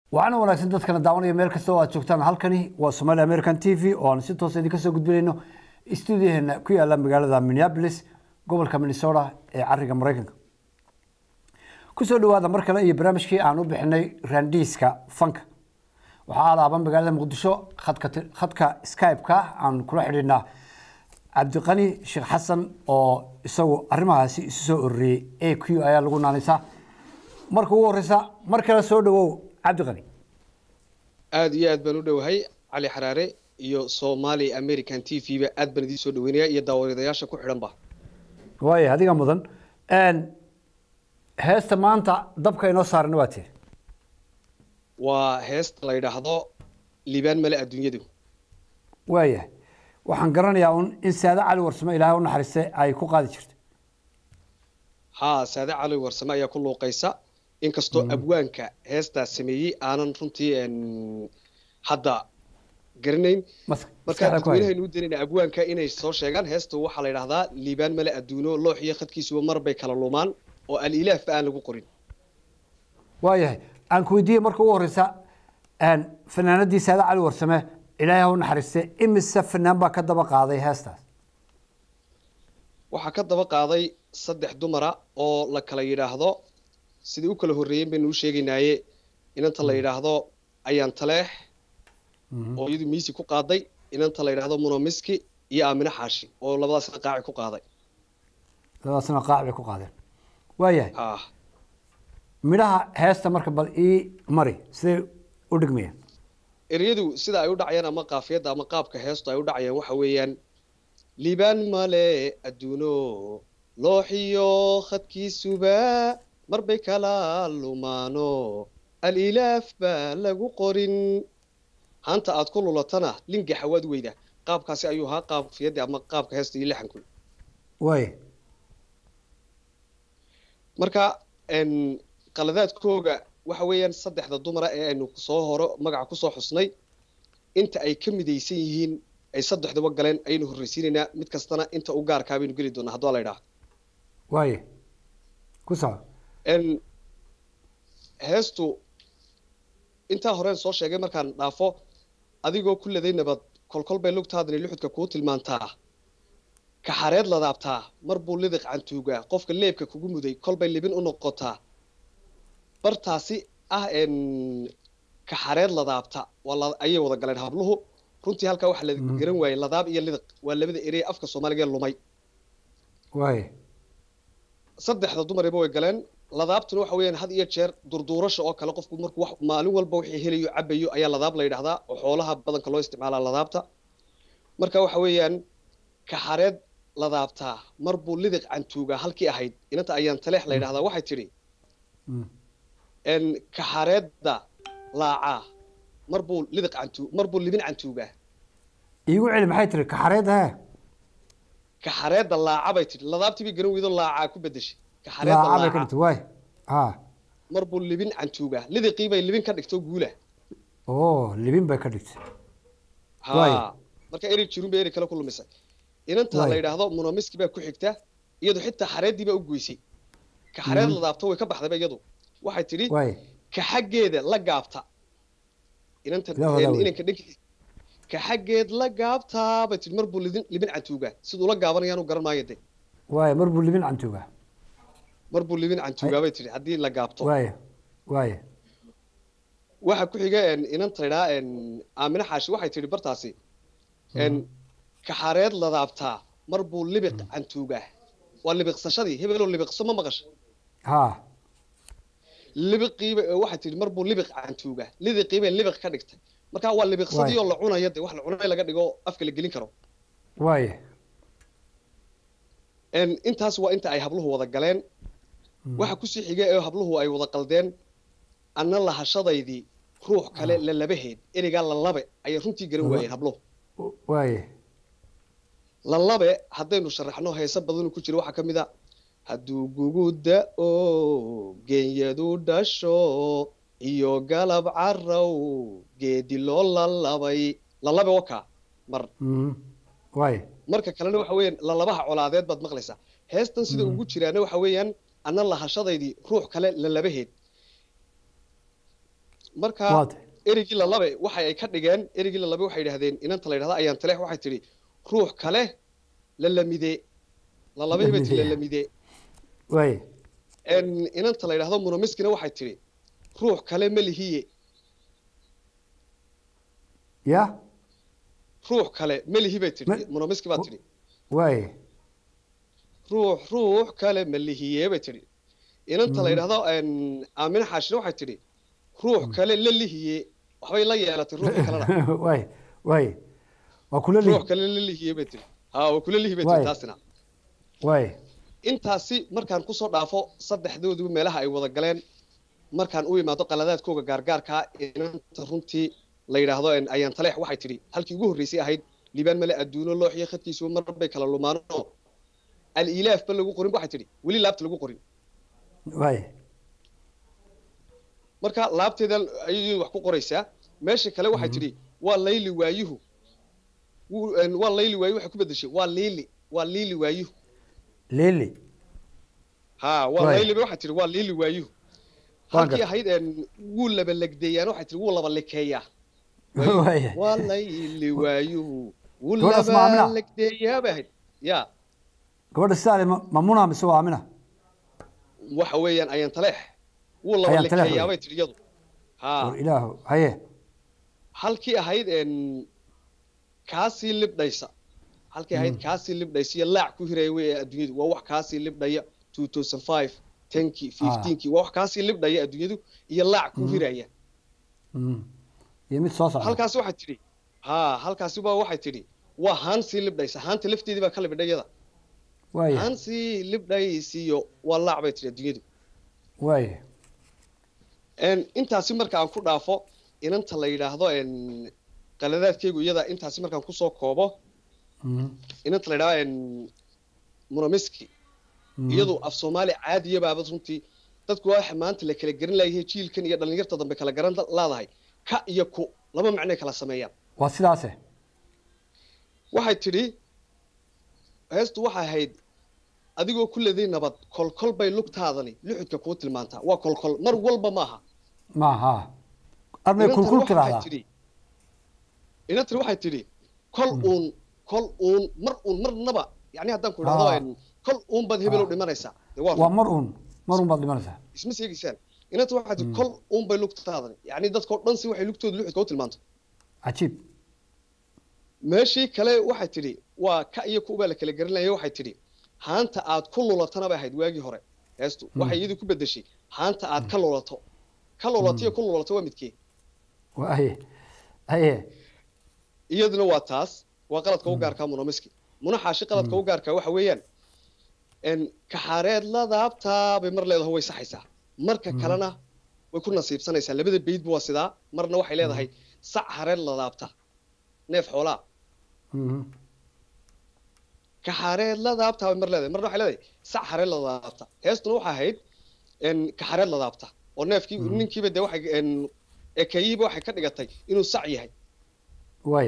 waxaana wanaagsan dadkana daawanaya meel kasta oo aad joogtaan halkani waa somaali american t v oo aan si toosa idinka soo gudbinayno stuudiyaheena ku yaala magaalada minneapolis gobolka minnesota ee cariga maraykanka kusoo dhawaada mar kale iyo barnaamijkii aan u bixinay raandiiska fanka waxaa alaaba magaalada muqdisho khadka khadka skype-ka aan kula xidhiidhnaa cabdiqani sheekh xasan oo isagu arrimahaasi isu soo ururiyey a q ayaa lagu naanaysaa marka ugu horeysa mar kale soo dhawow cabdiqani aada iyo aad baan u dhowahay cali xaraare iyo somali american t v ba aad baan idiin soo dhaweynaya iyo daawadayaasha ku xidhan ba waaya adiga mudan heesta maanta dabka inoo saarana waa tee waa heesta la yidhaahdo liibaan male adduunyadu waaya waxaan garanayaa un in saade cali warsame ilaahay u naxariiste ay ku qaadi jirto haa saade cali warsame ayaa ku luuqaysa inkastoo abwaanka heestaas sameeyey aanan runtii hadda garanayn markaa dadweynahaynu u daynayna abwaanka inay soo sheegaan heesta waxaa la yidhahdaa liibaan male adduuno loox iyo khadkiisuba mar bay kala lumaan oo alilaafba aan lagu qorin waayahay aan ku weydiiyey marka ugu horeysa fanaanadii saade cali warsame ilaahay ha u naxariiste imise fanaan baa ka daba qaaday heestaas waxaa ka daba qaaday saddex dumara oo la kala yidhaahdo sidai u kala horreeyeen baynu u sheegaynaaye inanta la yidhaahdo ayaan taleex oo iyadu miisi ku qaaday inanta la yidhaahdo munomiski iyo aamine xaashi oo labadaasna qaaci ku qaaday labadaasna qaaci bay ku qaadeen waayahay ah midhaha heesta marka bal ii mari siday u dhigmayaan ereyadu sida ay u dhacayaan ama qaafiyadda ama qaabka heestu ay u dhacayaan waxa weeyaan liibaan male adduuno looxiyo khadkiisuba mar bay kala lumaano alilaaf baa lagu qorin hanta aad ku lulatana lingaxa waad weyda qaabkaasi ayuu ahaa qaafiyadda ama qaabka heesta iyo lixanku waaya marka qaladaadkooga waxa weeyaan saddexda dumara ee aynu soo horo magaca kusoo xusnay inta ay ka midaysan yihiin ay saddexduba galeen ayaynu horreysiinaynaa mid kastana inta u gaarkaa baynu geli doonaa haddua la idhaha waaya ku soco heestu intaa horeen soo sheegay markaan dhaafo adigoo ku laday nabad kolkol bay lugtaadani luxudka kuu tilmaantaa kaxareed ladaabtaa mar buu lidiq cantuugaa qofka leebka kugu muday kolbay libin u noqotaa bartaasi ah kaxareed ladaabta ayay wada galeen habluhu runtii halkaa waxaa la garan waayey ladaab iyo lidiq waa labada erey afka soomaaliga ee lumay waaya saddexda dumariba way galeen ladaabtuna waxa weeyaan had iyo jeer durduurasha oo kale qofku markuu wax maalin walba wixii helayo cabayo ayaa ladaab la yidhahdaa oo xoolaha badanka loo isticmaalaa ladaabta marka waxa weeyaan kaxareed ladaabtaa mar buu lidiq cantuugaa halkii ahayd inanta ayaan taleex la yidhahdaa waxay tidhi kaxareedda laacaa mar buu lidiq cantu mar buu libin cantuugaa iigu celi maxay tiri kaxareedda he kaxareedda laaca bay tidhi ladaabtii bay garan weydo laacaa ku bedeshay laaca bay ka dhigtay waay ha mar buu libin cantuugaa lidiqii bay libin ka dhigto guula oo libin bay ka dhigtay ha marka eri jirun bay eri kale ku lumisay inanta la yidhaahdo munomiski baa ku xigta iyadu xitaa xareeddii baa u goysay ka xareed ladaabto way ka baxdayba iyadu waxay tidhi ka xaggeeda la gaabta inanta inanka dhankiisa ka xaggeed la gaabtaa bay tidhi mar buu libin libin cantuugaa siduu la gaabanayaanu garan maayo de waaya mar buu libin cantuugaa mar buu libin cantuugaa bay tidhi haddii la gaabto waaya waaya waxa ku xiga inanta idhaa aamine xaashi waxay tidhi bartaasi kaxareed ladaabtaa mar buu libiq cantuugaa waa libiqsashadii hebeloo libiqso ma maqasha ha libiqiiba waxay tidhi mar buu libiq cantuugaa lidiqiibay libiq ka dhigtay marka waa libiqsadii oo la cunaya de wax la cunay laga dhigo afka la gelin karo waaya intaas waa inta ay habluhu wada galeen waxa kusii xiga ee habluhu ay wada qaldeen anna lahashadaydii ruux kale lalabaheed ereygaa lalabe ayay runtii garan waayeen habluhu waaya lalabe haddaynu sharaxno heese badanu ku jira waxaa ka mid a hadduu gugu da-o geenyadu dhasho iyo galab carow geedi loo lalabay lalabe wakaa mar waaya marka kalena waxa weeyaan lalabaha colaadeed baad maqlaysaa heestan sida ugu jiraana waxa weeyaan anna lahashadaydii ruux kale lalabaheed marka Waad. erigii lalabe waxa ay ka dhigeen erigii lalabe waxay yidhahdeen inanta la yidhahda ayaan taleex waxay tidhi ruux kale lalamide lalabe bay tidhi Lamide. lalamide waay En inanta la yidhahdo munomiskina waxay tidhi ruux kale melihiye ya ruux kale melihi bay tidhi Me- munomiski baa tidhi waay ruux ruux kale melihiye bay tidhi inanta la Mhm. yidhahdo en aamina xaashina waxay tidhi ruux kale la lihiye waxbay la yeelatay ruuxii kalena waay waay waa kula ruux li kale la lihiye bay tidhi ha waa kula lihi bay Waay. tidhi taasina waay intaasi markaan kusoo dhaafo saddexdooduba meelaha ay wada galeen markaan u imaado qaladaadkooga gaargaarkaa inanta runtii la yidhaahdo en ayaan taleex waxay tidhi halkii ugu horreysay ahayd liibaan male adduuno looxiyo khadkiisuba mar bay kala lumaano al-ilaaf ba lagu qorin waxay tidhi weli laabta lagu qorin waay marka laabteedan ayay wax ku qoraysaa meesha kale waxay tidhi waa layli waayuhu Wuu- en, waa layli waayuhu waxay ku bedeshay waa liili waa liili waayuhu lili ha waa Waay. layli ba waxay tidhi waa liili waayuhu Waan halkii gartay. ahayd en wuu laba legdeeyaan waxay tidhi wuu laba lekeeyaa waay waa layli waayuhu wuu Gabadhaas ma laba Amina? legdeeyaa bay ahayd ya gabadha sidaale mamuna mise waa amina waxa weeyaan ayaan taleex wuu laba Ayaan Taleex lekeeyaa wey. bay tidhi iyadu ha war ilaahu haye halkii ahayd en kaasii libdhaysa halkii ahayd kaasii libdhaysa iyo laac ku hiraya wey adduunyadu waa wax kaasii libdhaya 2005 10kii 15kii waa wax kaasii libdhaya adduunyadu iyo laac ku hiraya Mm. iyo mid soo socda halkaasi waxay tidhi ha halkaasi baa waxay tidhi waa haansii libdhaysa haanta lafteedii baa ka libdhay iyada waay haansii libdhaysiyo waa laac bay tidhi adduunyadu waay En, intaasi marka aan ku dhaafo inanta la yidhaahdo en qaladaadkeygu iyada intaasi markaan kusoo koobo Mhm. inanta la yidhahdo en munamiski Mhm. iyadu af soomaali caadiya baaba runtii dadku waxa maanta la kala garan layahay jiilkan iyo dhallinyarta dambe kala garan laadahay ka iyo ku laba macnoy kala sameeyaan waa sidaase waxay tidhi heestu waxay ahayd adigoo ku leday nabad kolkol bay lugtaadani luxudka kuu tilmaantaa waa kolkol mar walba maaha maaha armay Inantan kulkul waxay tiraahdaa tidhi inantan waxay tidhi kol uun kol uun mar uun marnaba yani haddaan ku idhahdo Ah. en, kol uun baad hebel u Ah. dhimanaysaa dee waa waa mar uun mar uun baad dhimanaysaa isma sheegaysaan inanta waxay tidhi kol uun bay lugtaadani yani dadkao dhan si waxay lugtooda luxudka u tilmaanto cajiib meeshii kale waxay tidhi waa ka iyo ku baa la kala garanaya waxay tidhi haanta aad ku lulatana bay ahayd waagii hore heestu waxay iyadu ku bedeshay haanta aad ka lulato ka lulato iyo ku lulato waa midkee waa haye haye iyaduna waa taas waa qaladka u gaarkaa munomiski munaxaashi qaladka u gaarkaa waxa weeyaan en kaxareed ladaabtaa bay mar leedahay way saxaysaa marka kalena way ku nasiibsanaysaa labada beydba waa sidaa marna waxay leedahay sac hareed ladaabta neef xoolaa Mhm. kaxareed ladaabta bay mar leedahay marna waxay leedahay sac hareed ladaabta heestuna waxay ahayd en kaxareed ladaabta oo neefkii ninkiiba dee waxay en ekeeyihiiba waxay ka dhigatay inuu sac yahay waay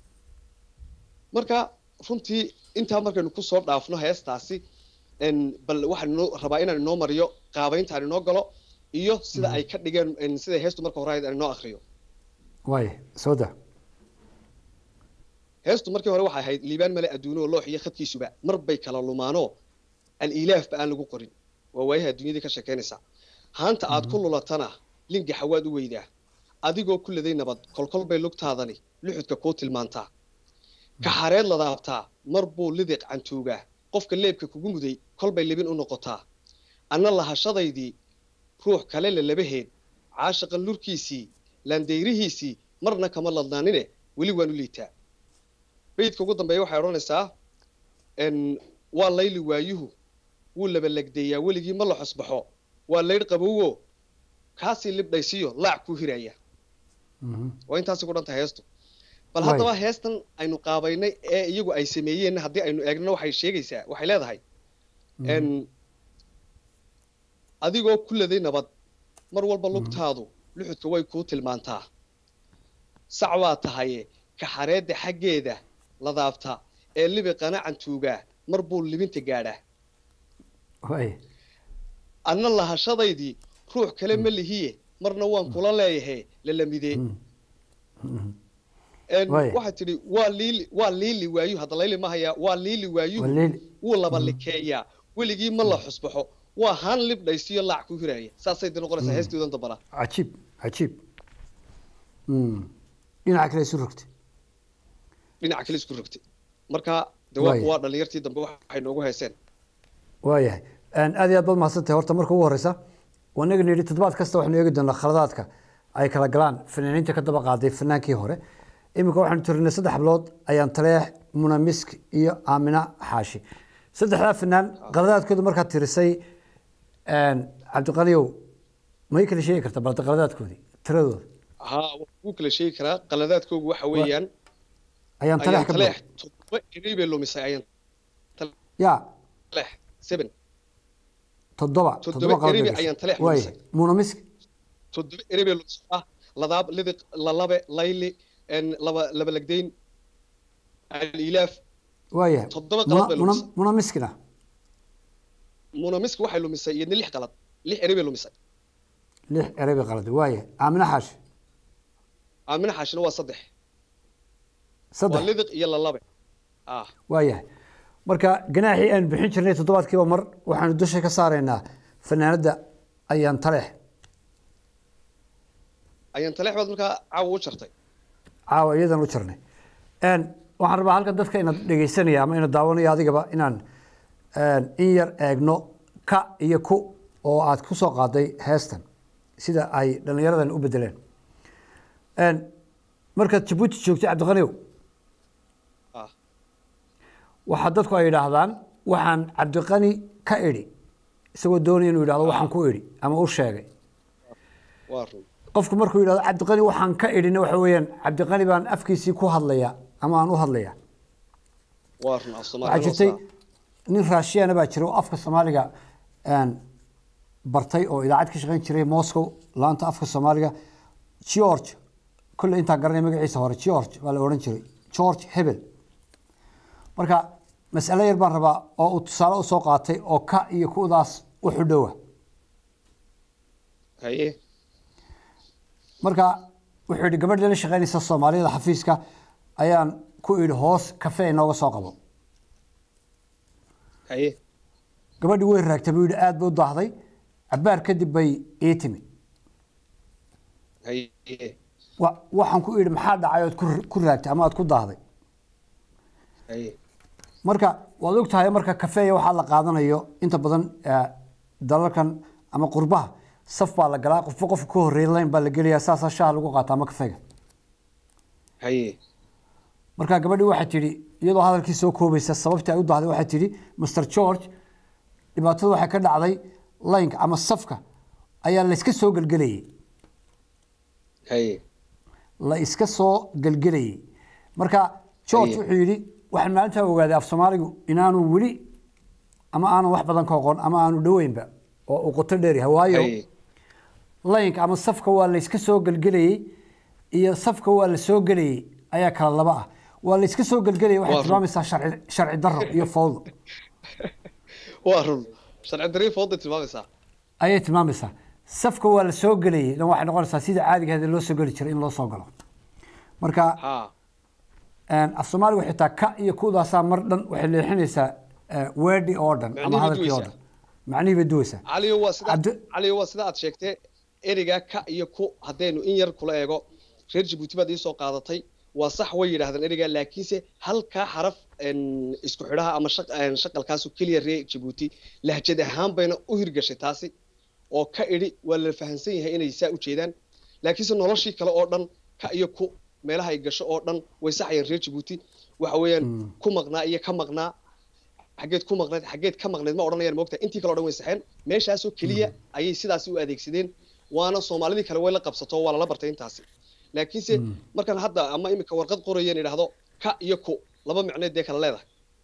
marka runtii intaa markaynu kusoo dhaafno heestaasi en bal waxaan inoo rabaa inaan inoo mariyo qaabaynta aan inoo galo iyo sida ay ka dhigeen en sida heestu marka hore ahayd aan inoo akriyo waay soo da heestu markii hore waxay ahayd liibaan male adduuno loox iyo khadkiisuba mar bay kala lumaanoo al-ilaafba aan lagu qorin waa waayaha adduunyadii ka sheekaynaysaa haanta aad ku lulatana lingaxa waad u weydaa adigoo ku leday nabad kolkol bay lugtaadani luxudka kuu tilmaantaa kaxareed ladaabtaa mar buu lidiq cantuugaa qofka leebka kugu muday kolbay libin u noqotaa anna lahashadaydii ruux kale la labaheed caashaqan lurkiisii laandayrihiisii marna kama ladnaanine weli waan u liitaa beydka ugu dambeeya waxay odhanaysaa n waa layli waayuhu wuu labalegdeeyaa weligii ma la xosbaxo waa laydh qabowo kaasii libdhaysiyo laac kuu hiraya waa intaasi ku dhanta heestu bal Waay. haddaba heestan aynu qaabaynay ee iyagu ay sameeyeen haddii aynu eegno waxay sheegaysaa waxay leedahay n adigoo ku leday nabad mar walba lugtaadu luxudka way kuu tilmaantaa sac waa tahaye kaxareedda xaggeeda ladaabta ee libiqana cantuugaa mar buu libinta gaadhaa waay anna lahashadaydii ruux kale ma lihiye marna waan kula leeyahay lalamidee Waaya. waxaa tidhi waa liili waa liili waayu hadda layli ma hayaa waa liili waayuhu waliil wuu laba likeeyaa weligii ma la xusbaxo waa haan libdhaysiyo laac ku hiraaya saasay de noqonaysaa heestoodan dambana cajiib cajiib Mm. dhinaca kale isu rogtay dhinaca kale isku rogtay marka de waa Waaya. waa dhalinyartii dambe waxay noogu heeseen waayahay Een, aad iyo aad baad mahadsantahay horta marka ugu horeysa wanaga nidhi toddobaad kasta waxaynu eegi doonaa khaladaadka ay kala galaan fanaaniinta ka daba qaaday fanaankii hore iminka waxaanu tirinay saddex hablood ayaan taleex munamisk iyo aamina xaashi saddexdaa fanaan khaladaadkooda markaad tirisay een, cabdiqaliyow may kala sheegi kartaa balda khaladaadkoodii tiradooda haa wuu kala sheegi karaa qaladaadkoogu waxa weeyaan ayaan taleex ayaan ka taleex bilow toddoba erey bay lumisay ayaan ya taleex seven toddoba Toddoba toddoba qalad erey bay bay ayaan gashay. taleex Waaye, lumisay. munamisk toddoba erey bay lumisay ah ladaab lidiq lalabe layli en laba laba lagdayn alilaaf waayahay Toddoba Muna- qalad bay muna- lumisay. munamiskina munamiska waxay lumisay iyadna lix qalad lix erey bay lumisay lix erey bay qaladay waayahay aamina xaashi aamina xaashina waa saddex waa saddex lidiq iyo lalabe ah waayahay marka ganaaxii aan bixin jirnay toddobaadkiiba mar waxaanu dusha ka saaraynaa fanaanadda ayaan taleex ayaan taleex baad markaa caawa u jartay caawa iyadan u jirnay Een, waxaan rabaa halkan dadka inaad dhegeysanaya ama inaad daawanayo adigaba inaan een, in yar eegno ka iyo ku oo aad ku soo qaaday heestan sida ay dhallinyaradan u bedeleen Een, markaad jabuuti joogtay cabdiqaniyow ah waxaa dadku ay yidhaahdaan waxaan cabdiqani ka idhi isagoo doonaya inuu yidhahdo waxaan ku idhi ama u sheegay waa run qofku markuu yidhahdo cabdiqani waxaan ka idhina waxa weeyaan cabdiqani baan afkiisii ku hadlaya ama aan u hadlaya waa run af waxaa soomaaliya jirtay nin raashiyana baa jira oo afka soomaaliga een, bartay oo idaacad ka shaqayn jiray moscow laanta afka soomaaliga george kolle intaa garanay magaciisa hore george baa la odhan jiray george hebel marka mas'alo yar baan rabaa oo uu tusaale u soo qaatay oo ka iyo kudaas u xudhowa haye marka wuxuu yidhi gabadh la shaqaynaysa soomaaliyada xafiiska ayaan ku idhi hoos kafe inooga soo qabo haye gabadhii way raagtay buu yidhi aad buu u daahday cabaar kadib bay ii timi haye wa- waxaan ku idhi maxaa dhacay ood ku- ku raagtay ama aad ku daahday haye marka waad og tahay marka kafeeya waxaa la qaadanayo inta badan eh, dalalkan ama qurbaha saf baa la galaa qofba qofka ka horreeya layn baa la gelayaa saasaa shaha lagu qaata ama kafeega haye marka gabadhii waxay tidhi iyadoo hadalkii soo koobaysa sababtii ay u dahday waxay tidhi master george dhibaatada waxay ka dhacday laynka ama safka ayaa la iska soo gelgelayay haye la iska soo gelgelayay marka george Aye. wuxuu yidhi waxaan maalintaa ogaaday af soomaaligu inaanu weli ama aanan wax badan ka oqon ama aanu dhoweynba oo uu qoto dheer yahay waayo haye laynka ama safka waa la iska soo gelgelayay iyo safka waa la soo gelayay ayaa kala laba ah waa la iska soo gelgelayay waxay Waa run. tilmaamaysaa sharci sharci darro iyo fowdo waa run sharci darii fooday tilmaamaysaa ayay tilmaamaysaa safka waa la soo gelayay dan waxay noqonaysaa sida caadiga ahayd ee loo soo geli jiray in loo soo galo marka ha een, af soomaaligu xitaa ka iyo kudaasaa mar dhan waxay leexinaysaa eh, weedhi oo dhan ama Macnihii hadalkii oo duwaysaa. dhan macnihii bay duwaysaa caliyo waa sida Cabdi- caliyo waa sida aad sheegtee ereygaa ka iyo ku haddaynu in yar kula eego reer jabuuti baad iisoo qaadatay waa sax way yidhahdeen ereygaa laakiinse halkaa xaraf en, isku xidhaha ama shaq- en, shaqalkaasu keliya reer jabuuti lahjad ahaan bayna u hirgashay taasi oo ka idhi waa la fahamsan yahay inay saa u jeedaan laakiinse noloshii kale oo dhan ka iyo ku meelaha ay gasho oo dhan way saxayeen reer jabuuti waxa weeyaan ku maqnaa iyo ka maqnaa xaggeed ku maqneed xaggeed ka maqneed ma odhanayaan moogta intii kale o dhan way saxeen meeshaasoo keliya ayay sidaasi u adeegsadeen waana soomaalidii kale way la qabsato waa lala bartay intaasi laakiinse markaan hadda ama imika warqad qorayeen idhaahdo ka iyo ku laba micneed dee kala leedahay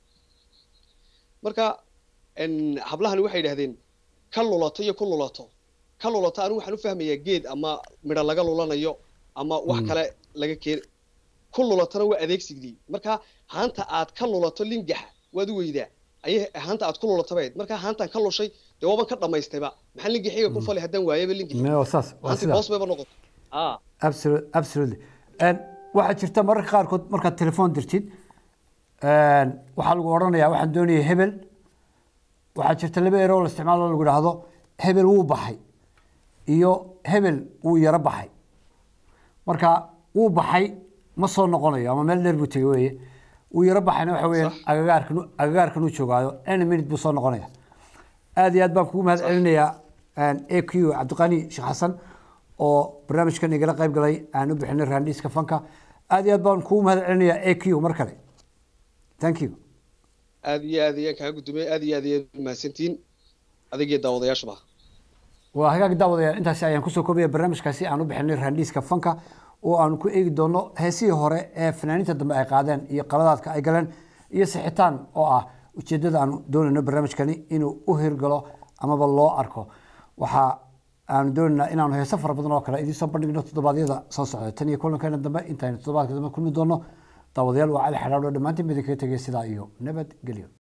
marka en, hablahani waxay yidhahdeen ka lulato iyo ku lulato ka lulato anigu waxaan u fahmayaa geed ama midho laga lulanayo ama wax kale laga keen ku lulatona waa adeegsigdii marka haanta aad ka lulato lingaxa waad u weydaa ayay haanta aad ku lulatabayd markaa haantaan ka lushay dee waaban ka dhamaystayba maxaa linkii xiga ku fali haddaan waayaba linkii Me- waa saas waa haantii sidaa boos bayba noqotay aa Absolute- absolutely And waxaa jirta mararka qaarkood markaad telefoon dirtid een, waxaa lagu odhanayaa waxaan doonaya hebel waxaa jirta laba eroo la isticmaalo lagu idhaahdo hebel wuu baxay iyo hebel wuu yaro baxay marka wuu baxay ma soo noqonayo ama meel dheer buu tegey weye wuu yaro baxayna waxa weeyaan Sax. agagaarkan agagaarkan uu joogaayo any minute buu soo noqonaya aad iyo aad baan kugu mahad celinayaa a q cabdiqani sheekh xasan oo barnaamijkan igala qayb galay aan u bixinay raandhiiska fanka aad iyo aad baan kugu mahad celinayaa a q mar kale thank you aad iyo aad ayaan kaa gudumay aad iyo aad ayaad mahadsantihiin adigiyo daawadayaashuba waa hagaag daawadayaal intaasi ayaan kusoo koobaya barnaamijkaasi aan u bixinay raandhiiska fanka oo aanu ku eegi doono heesihii hore ee fanaaniinta dambe ay qaadeen iyo qaladaadka ay galeen iyo sixitaan oo ah ujeedada aanu doonayno barnaamijkani inuu u hirgalo amaba loo arko waxa aanu doonaynaa inaanu heeso fara badan oo kale idiin soo bandhigno toddobaadyada soo socda tan iyo kulankeena dambe intaynu toddobaadka dambe kulmi doono daawadayaal waa cali xadhaadho dhammaantiin bidin kaga tegay sidaa iyo nabadgelyo